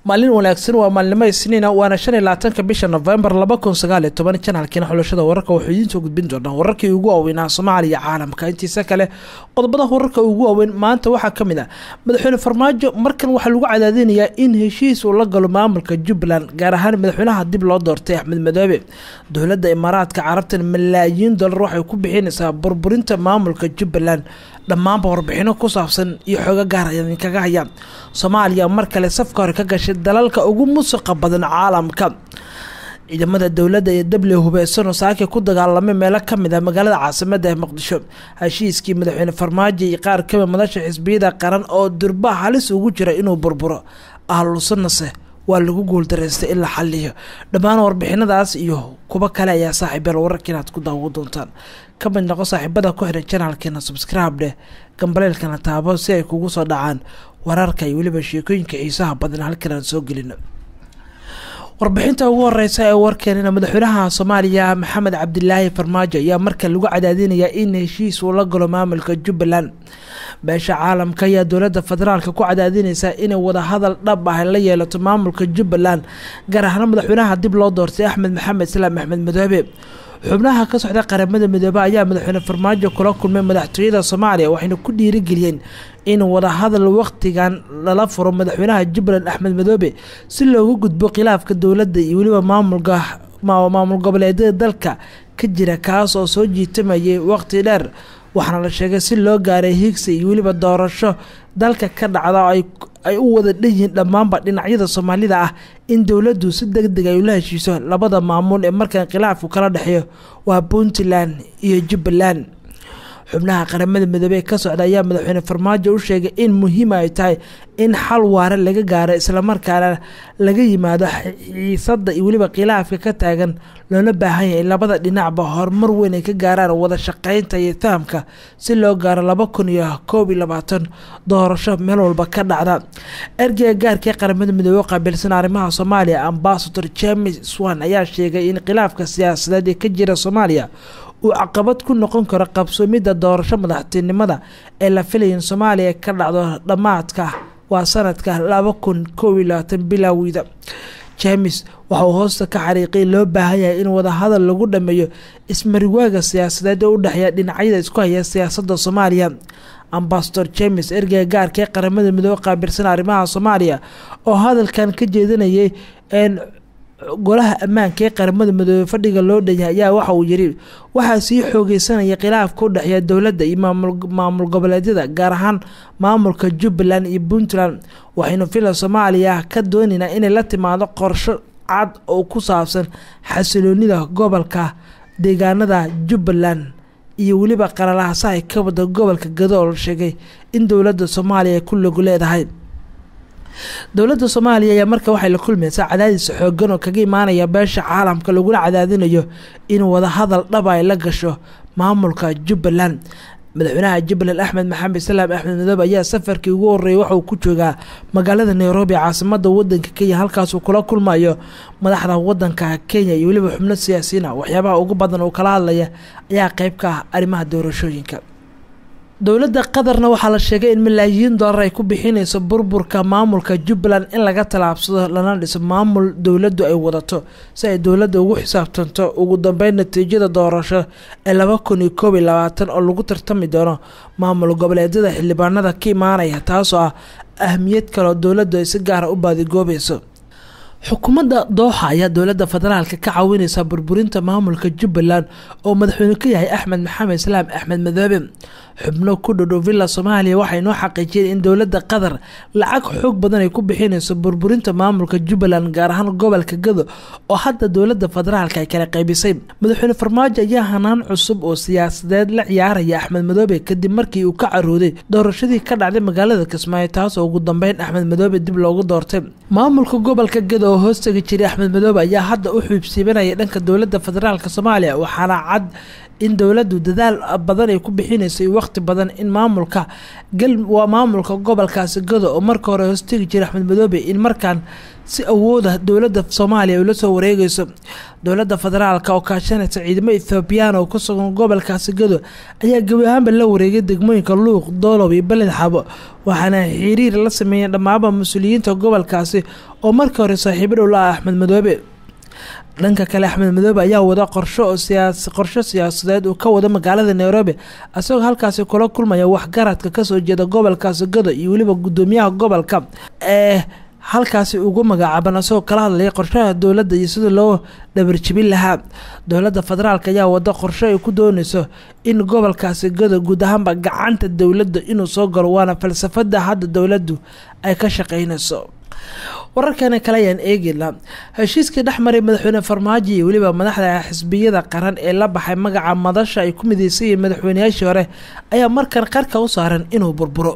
maalin wanaagsan waa maalnimo isniina waana shan iyo labaatanka bisha novembar laba kun sagaal iyo toban janaalkiina xulashada wararka waxuu idiin soo gudbin doonaa wararkii ugu waaweynaa soomaaliya caalamka intiisa kale qodobada wararka ugu waaweyn maanta waxaa ka mid ah madaxweyne farmaajo markan waxaa lagu cadaadinayaa in heshiis uu la galo maamulka jubbaland gaar ahaan madaxweynaha dib loo doortay axmed madoobe dowladda imaaraadka carabtan malaayiin dollar waxay ku bixinaysaa burburinta maamulka jubbaland dhammaanba warbixino ku saabsan iyo xooga gaar ayaan idinkaga hayaa soomaaliya mar kale safka hore ka gashay dalalka ugu musuqa badan caalamka ciidamada dowladda iyo dable hubeysano saakay ku dagaalamay meelo kamid ah magaalada caasimada ee muqdisho heshiiskii madaxweyne farmaajo iyo qaar kamid madasha xisbiyada qaran oo durba halis ugu jira inuu burburo ahlusanase waa lagu guuldareystay in la xaliyo dhammaan warbixinadaas iyo kuwo kale ayaa saaxiibeel wararka inaad ku daawo doontaan ka mid noqo saaxiibada ku xiran janaalkeena subscribe dheh gambaleelkana taabo si ay kugu soo dhacaan wararka iyo weliba sheekooyinka xiisaha badan halkan aan soo gelino warbixinta ugu horeysa ee warkeenina madaxweynaha soomaaliya maxamed cabdilaahi farmaajo ayaa marka lagu cadaadinayaa in heshiis uu la galo maamulka jubbaland beesha caalamka ayaa dowladda federaalka ku cadaadinaysa inay wadahadal dhab ah la yeelato maamulka jubbaland gaar ahaan madaxweynaha dib loo doortay axmed maxamed islaam axmed madoobe xubnaha ka socda qaramada midoobe ayaa madaxweyne farmaajo kula kulmay madaxtooyada soomaaliya waxayna ku dhiirigeliyeen in wadahadal waqtigan lala furo madaxweynaha jubbaland axmed madoobe si loogu gudbo khilaafka dowladda iyo weliba maamulka maamul goboleedyada dalka ka jira kaas oo soo jiitamayay waqti dheer waxaana la sheegay si loo gaaray higsi iyo weliba doorasho dalka ka dhacda oo ay u wada dhanyihiin dhammaanba dhinacyada soomaalida ah in dowladdu si deg deg ay ula heshiiso labada maamul ee markan khilaafku kala dhexeeyo waa puntland iyo jubbaland xubnaha qaramada midoobey ka socda ayaa madaxweyne farmaajo u sheegay in muhiim ay tahay in xal waare laga gaaro islamarkaana laga yimaado xiisada iyo weliba khilaafka ka taagan loona baahan yahay labada dhinacba horumar weyn ay ka gaaraan wada shaqeynta iyo fahamka si loo gaaro laba kun iyo koob iyo labaatan doorasho meel walba ka dhacda ergeyga gaarkii qaramada midoobey u qaabilsan arrimaha soomaaliya ambasador james swan ayaa sheegay in khilaafka siyaasadeed ee ka jira soomaaliya uu caqabad ku noqon karo qabsoomidda doorasho madaxtinimada ee la filaya in soomaaliya ka dhacdo dhammaadka waa sanadka laba kun koob iyo labaatan bilowida james waxa uu hoosta ka xariiqay loo baahan yahay in wadahadal lagu dhameeyo ismariwaaga siyaasadeed ee u dhexeeya dhinacyada isku haya siyaasadda soomaaliya ambasador james ergeyga gaarka ee qaramada midoobe qaabilsan arrimaha soomaaliya oo hadalkan ka jeedinayay golaha ammaanka ee qaramada midoobe fadhiga loo dhanyahay ayaa waxa uu yiri waxaa sii xoogeysanaya khilaafka u dhexeeya dowladda iyo maamul goboleedyada gaar ahaan maamulka jubbaland iyo puntland waxaynu fila soomaaliya ka doonaynaa inay la timaado qorsho cad oo ku saabsan xasiloonida gobolka deegaanada jubbaland iyo weliba qaralahasahay ka wada gobolka gadool sheegay in dowladda soomaaliya ay ku lagu leedahay dowladda soomaaliya ayaa marka waxay la kulmaysaa cadaadis xoogan oo kaga imaanaya beesha caalamka lagula cadaadinayo in wadahadal dhaba ay la gasho maamulka jubbaland madaxweynaha jubbaland axmed maxamed islaam axmed madoobe ayaa safarkii ugu horreeyay waxauu ku joogaa magaalada nairobi caasimada wadanka kenya halkaasuu kula kulmayo madaxda wadanka kenya iyo weliba xubno siyaasiyiin ah waxyaabaha ugu badan uu kala hadlaya ayaa qeyb ka ah arrimaha doorashooyinka dowladda qatarna waxaa la sheegay in malaayiin dollar ay ku bixinayso burburka maamulka jubbaland in laga tallaabsado lana dhiso maamul dowladdu ay wadato si ay dowladda ugu xisaabtanto ugu dambeyn natiijada doorasho ee laba kun iyo koob iyo labaatan oo lagu tartami doono maamul goboleedyada xildhibaanada ka imaanaya taasoo ah ahmiyad kaleoo dowladdu ay si gaara u baadigoobayso xukuumadda dooxa ayaa dowladda federaalka ka caawineysa burburinta maamulka jubbaland oo madaxweyne ka yahay axmed maxamed islaam axmed madoobe xubno ku dhodhow villa soomaaliya waxay noo xaqiijiyeen in dowladda qatar lacag xoog badan ay ku bixinayso burburinta maamulka jubbaland gaar ahaan gobolka gado oo hadda dowladda federaalka ay kala qaybisay madaxweyne farmaajo ayaa hanaan cusub oo siyaasadeed la ciyaaraya axmed madoobe kadib markii uu ka carooday doorashadii ka dhacday magaalada kismaayo taas oo ugu dambeyn axmed madoobe dib loogu doortay maamulka gobolka gado oo hoostagi jiray axmed madoobe ayaa hadda u xiibsiibanaya dhanka dowladda federaalk soomaaliya waxaana cad in dowladdu dadaal badan ay ku bixinayso iyo waqti badan in maamulka gal waa maamulka gobolkaasi gado oo marka hore hoostegi jiray axmed madoobe in markaan si awooda dowladda soomaaliya ay la soo wareegayso dowladda federaalka oo kaashanaysa ciidamo ethoobiyan oo ku sugan gobolkaasi gado ayaa gebi ahaanba la wareegay degmooyinka luuq doolow iyo beled xabo waxaana xiriir la sameeyeen dhammaaba mas-uuliyiinta gobolkaasi oo markii hore saaxiibo dhow la ah axmed madoobe dhanka kale axmed madoobe ayaa wada qorsho qorsho siyaasadeed uu ka wada magaalada nairobi isagoo halkaasi kula kulmaya waxgaradka kasoo jeeda gobolkaasi gado iyo weliba gudoomiyaha gobolka ee halkaasi ugu magacaaban isagoo kala hadlaya qorshaha dowladda iyo sida loo dhabarjibin lahaa dowladda federaalk ayaa wada qorsho ay ku dooneyso in gobolkaasi gado guud ahaanba gacanta dowladda inuu soo galo waana falsafada hadda dowladdu ay ka shaqeynayso wararkana kale ayaan eegayna heshiiskii dhexmaray madaxweyne farmaajo iyo weliba madaxda xisbiyada qaran ee la baxay magaca madasha ay ku mideysan yihiin madaxweyneyaashii hore ayaa markan qarka u saaran inuu burburo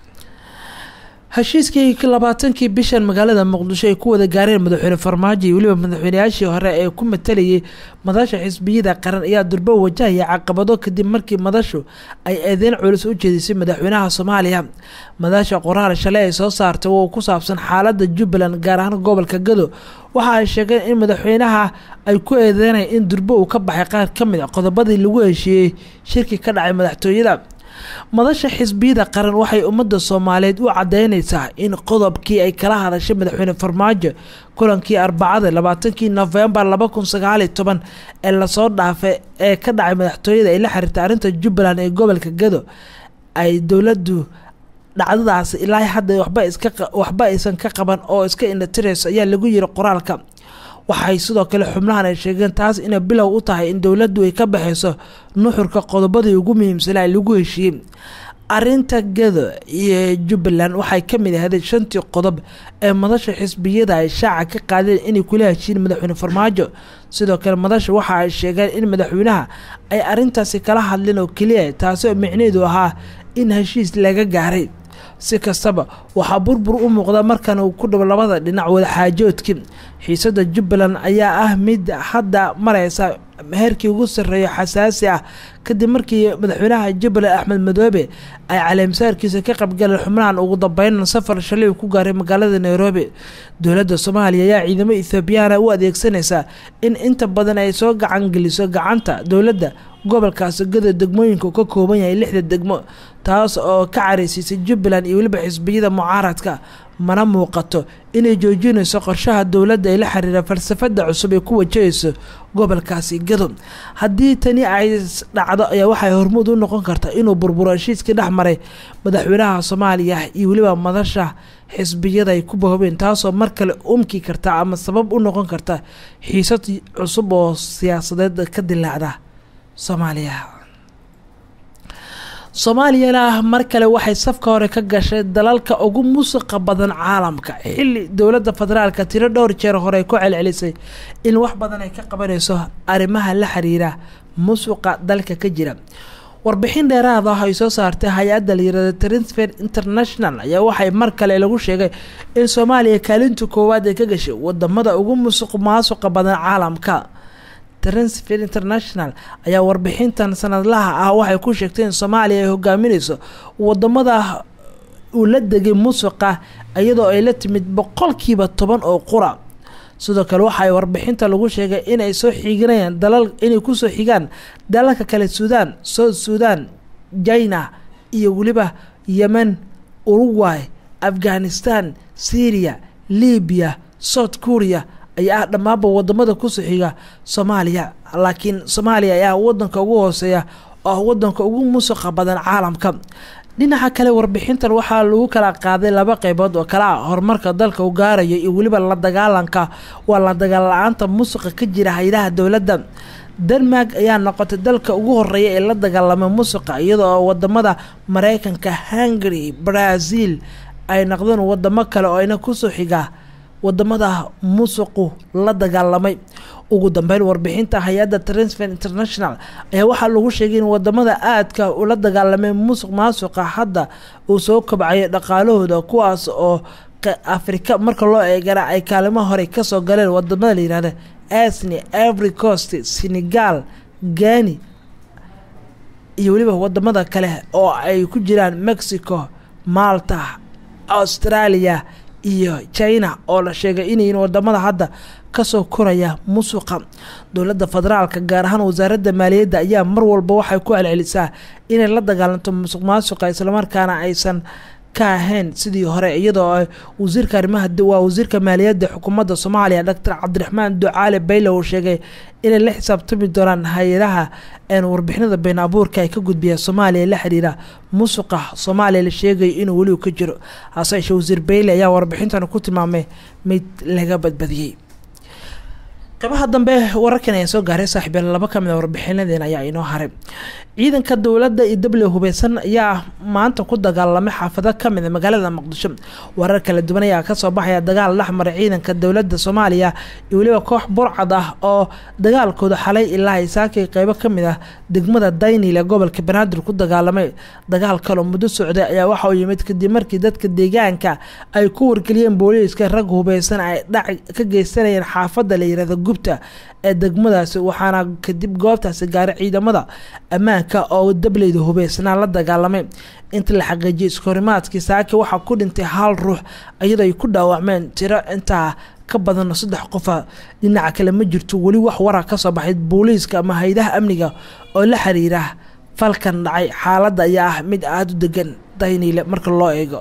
heshiiskii labaatankii bishan magaalada muqdisho ay ku wada gaareen madaxweyne farmaajo iyo weliba madaxweyneyaashii hore ee ku matalayay madasha xisbiyada qaran ayaa durbo wajahaya caqabado kadib markii madashu ay eedeyn culus u jeedisay madaxweynaha soomaaliya madasha qoraal shalay ay soo saartay oo ku saabsan xaalada jubbaland gaar ahaan gobolka gado waxa ay sheegeen in madaxweynaha ay ku eedeynaya in durbo uu ka baxay qaar ka mid a qodobadii lagu heshiiyey shirki ka dhacay madaxtooyada madasha xisbiyada qaran waxay ummadda soomaaliyeed u cadeyneysaa in qodobkii ay kala hadashay madaxweyne farmaajo kulankii arbacada labaatankii nofembar laba kun sagaaliyo toban ee lasoo dhaafay ee ka dhacay madaxtooyada ay la xiriirtay arrinta jubbaland ee gobolka gado ay dowladdu dhacdadaasi ilaa hadda waxba iska waxba aysan ka qaban oo iska indhatirayso ayaa lagu yiri qoraalka waxay sidoo kale xubnahan ay sheegeen taas inay bilow u tahay in dowladdu ay ka baxayso nuxurka qodobadii ugu muhiimsanaa lagu heshiiyey arinta gado iyo jubbaland waxay ka mid ahaday shantii qodob ee madasha xisbiyada ay shaaca ka qaadeen inay kula heshiin madaxweyne farmaajo sidoo kale madasha waxa ay sheegeen in madaxweynaha ay arintaasi kala hadleen oo keliya taasi oo micneheedu ahaa in heshiis laga gaaray si kastaba waxaa burbur u muuqda markan uu ku dhabo labada dhinac wadaxaajoodkii xiisada jubbaland ayaa ah mid hadda mareysa heerkii ugu sarreeyo xasaasi ah kadib markii madaxweynaha jubbaland axmed madoobe ay caleemsaarkiisa ka qabgaleen xubnahan ugu dambeyn safar shalay uu ku gaaray magaalada nairobi dowladda soomaaliya ayaa ciidamo ethoobiyaana u adeegsanaysaa in inta badan ay soo gacan geliso gacanta dowladda gobolkaasi gada degmooyinka ka kooban yahay lixda degmo taas oo ka careysiisay jubbaland iyo weliba xisbiyada mucaaradka mana muuqato inay joojinayso qorshaha dowladda ee la xiriira falsafada cusub ee ku wajahayso gobolkaasi gado haddii tani ay dhacdo ayaa waxay hormuud u noqon kartaa inuu burburo heshiiskii dhex maray madaxweynaha soomaaliya iyo weliba madasha xisbiyada ay ku bahoobeen taasoo mar kale umki karta ama sabab u noqon karta xiisad cusub oo siyaasadeed ka dilaacda soomaaliya soomaaliyana mar kale waxay safka hore ka gashay dalalka ugu musuqa badan caalamka xilli dowladda federaalka tiro dhowr jeer hore ay ku celcelisay in wax badan ay ka qabanayso arrimaha la xiriira musuqa dalka ka jira warbixin dheeraad ah ay soo saartay hay-adda layirahda transfer international ayaa waxay mar kale lagu sheegay in soomaaliya kaalinta koowaad ay ka gashay wadamada ugu musuq maasuqa badan caalamka transfer international ayaa warbixintan sanadlaha ah waxay ku sheegtay in soomaaliya ay hogaaminayso wadamada uu la degay musuqa iyadoo ay la timid boqolkiiba toban oo qura sidoo kale waxaay warbixinta lagu sheegay inay soo xiginayaan dalal inay kusoo xigaan dalalka kale suudaan south suudan china iyo weliba yemen uruguay afghanistan syria libiya south korea ayaa ah dhammaanba wadamada kusoo xiga soomaaliya laakiin soomaaliya ayaa wadanka ugu hooseeya oo wadanka ugu musuqa badan caalamka dhinaca kale warbixintan waxaa lagu kala qaaday laba qeybood oo kale ah horumarka dalka u gaarayo iyo weliba la dagaalanka waa la dagaal la-aanta musuqa ka jira hay-adaha dowladda denmark ayaa noqotay dalka ugu horeeya ee la dagaalamay musuqa iyadoo wadamada mareykanka hungary brazil ay noqdeen wadamo kale oo ayna kusoo xigaa wadamada musuqu la dagaalamay ugu dambeyn warbixinta hay-adda transfer international ayaa waxaa lagu sheegay in wadamada aadka ula dagaalamay musuq maasuqa hadda uu soo kobcayo dhaqaalahooda kuwaas oo afrika marka loo eegana ay kaalimo hore kasoo galeen wadamada layihahda asni ivory coast senegal gani iyo weliba wadamada kale oo ay ku jiraan mexico malta australia iyo china oo la sheegay inayin wadamada hadda kasoo koraya musuqa dowladda federaalka gaar ahaan wasaaradda maaliyadda ayaa mar walba waxay ku celcelisaa inay la dagaalanto musuq maasuqa islamarkaana aysan ka ahayn sidii hore iyadoo wasiirka arrimaha waa wasiirka maaliyadda xukuumadda soomaaliya doctor cabdiraxmaan ducaale bayle uu sheegay inay la xisaabtami doonaan hay-adaha warbixinada been abuurka ay ka gudbiya soomaaliya la xiriira musuqa soomaaliya la sheegayo inuu weliba ka jiro hase yeeshee wasiir bayle ayaa warbixintan ku tilmaamay mid laga badbadiyey qeybaha dambe wararkan ayaa soo gaaray saaxiibyaal laba ka mid a warbixinadeena ayaa inoo haray ciidanka dowladda iyo dable hubeysan ayaa maanta ku dagaalamay xaafado kamid a magaalada muqdisho warar kala duwan ayaa kasoo baxaya dagaal dhexmaray ciidanka dowladda soomaaliya iyo weliba koox burcad ah oo dagaalkooda xalay ilaa isaakay qeybo kamid ah degmada daynil ee gobolka banaadir ku dagaalamay dagaal kaloo muddo socday ayaa waxa uu yimid kadib markii dadka deegaanka ay ku wargeliyeen booliiska rag hubeysan ay dhac ka geysanayeen xaafada la yirahdo gubta ee degmadaasi waxaana kadib goobtaasi gaaray ciidamada ammaanka oo dableyda hubeysnaa la dagaalamay inta la xaqiijiyay iskahorimaadkii saaki waxaa ku dhintay hal ruux iyadoo ay ku dhaawacmeen tiro intaa ka badan saddex qofa dhinaca kale ma jirto weli wax warar kasoo baxay booliiska ama hay-adaha amniga oo la xiriira falkan dhacay xaaladda ayaa ah mid aada u degan dayniile marka loo eego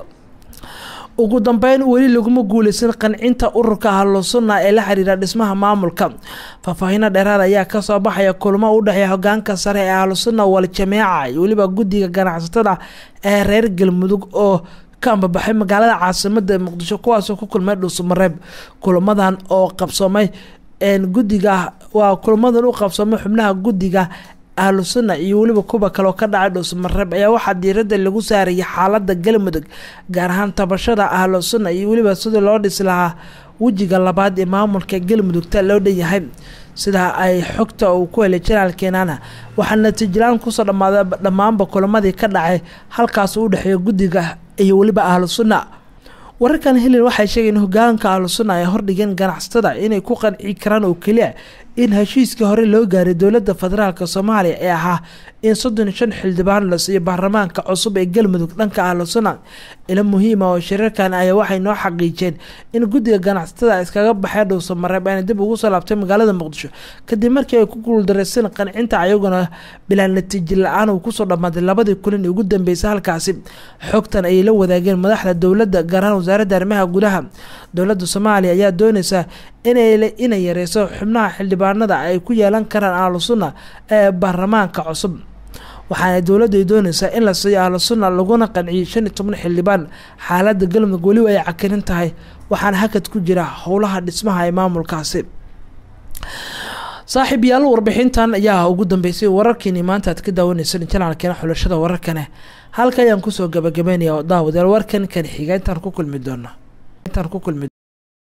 ugu dambeyn weli laguma guuleysan qancinta ururka ahlusunna ee la xiriira dhismaha maamulka faahfaahino dheeraad ayaa kasoo baxaya kulmo u dhexeeya hogaanka sare ee ahlusunna wal jameeca iyo weliba guddiga ganacsatada ee reer galmudug oo ka ambabaxay magaalada caasimada muqdisho kuwaasoo ku kulmay dhuusamareeb kulamadan oo qabsoomay guddiga waa kulamadan u qabsoomay xubnaha guddiga ahlu sunna iyo weliba kuwa kaleoo ka dhacay dhuusamareeb ayaa waxaa diiradda lagu saarayay xaalada galmudug gaar ahaan tabashada ahlu sunna iyo weliba sidii loo dhisi lahaa wejiga labaad ee maamulka galmudugta loo dhanyahay sidaa ay xogta uu ku helay janaalkeenana waxaa natiijalaan kusoo dhammaaday dhammaanba kulamadii ka dhacay halkaas u dhexeeya guddiga iyo weliba ahlu sunna wararkan helin waxay sheegeen hogaanka ahlu sunna ay hordhigeen ganacsatada inay ku qanci karaan oo keliya in heshiiskii hore loo gaaray dowladda federaalk soomaaliya ee ahaa in soddon iyo shan xildhibaan la siiyo baarlamaanka cusub ee galmudug dhanka ahlu sunna ilo muhiima oo shirarkan ayaa waxay noo xaqiijeen in guddiga ganacsatada iskaga baxay dhuusamareeb ayna dib ugu soo laabtay magaalada muqdisho kadib markii ay ku guuldareyseen qancinta ayaguna bilaa natiijo la-aan uu kusoo dhammaaday labadii kulin ugu dambeysay halkaasi xogtan ayay la wadaageen madaxda dowladda gaar ahaan wasaaradda arrimaha gudaha dowladda soomaaliya ayaa dooneysa inay yareyso xubnaha xildhibaanada ay ku yeelan karaan ahlu sunna ee baarlamaanka cusub waxaana dowladdu ay dooneysaa in la siiyo ahlu sunna laguna qanciyo shan iyo toban xildhibaan xaaladda galmudug weliba ay cakirin tahay waxaana hakad ku jira howlaha dhismaha ee maamulkaasi saaxiib yaal warbixintan ayaa ugu dambeysay wararkiini maanta aad ka daawaneyseen janaalkeena xulashada wararkane halka ayaan kusoo gabagabeynaya daawadayaal warkan kan xiga intaan ku kulmi doono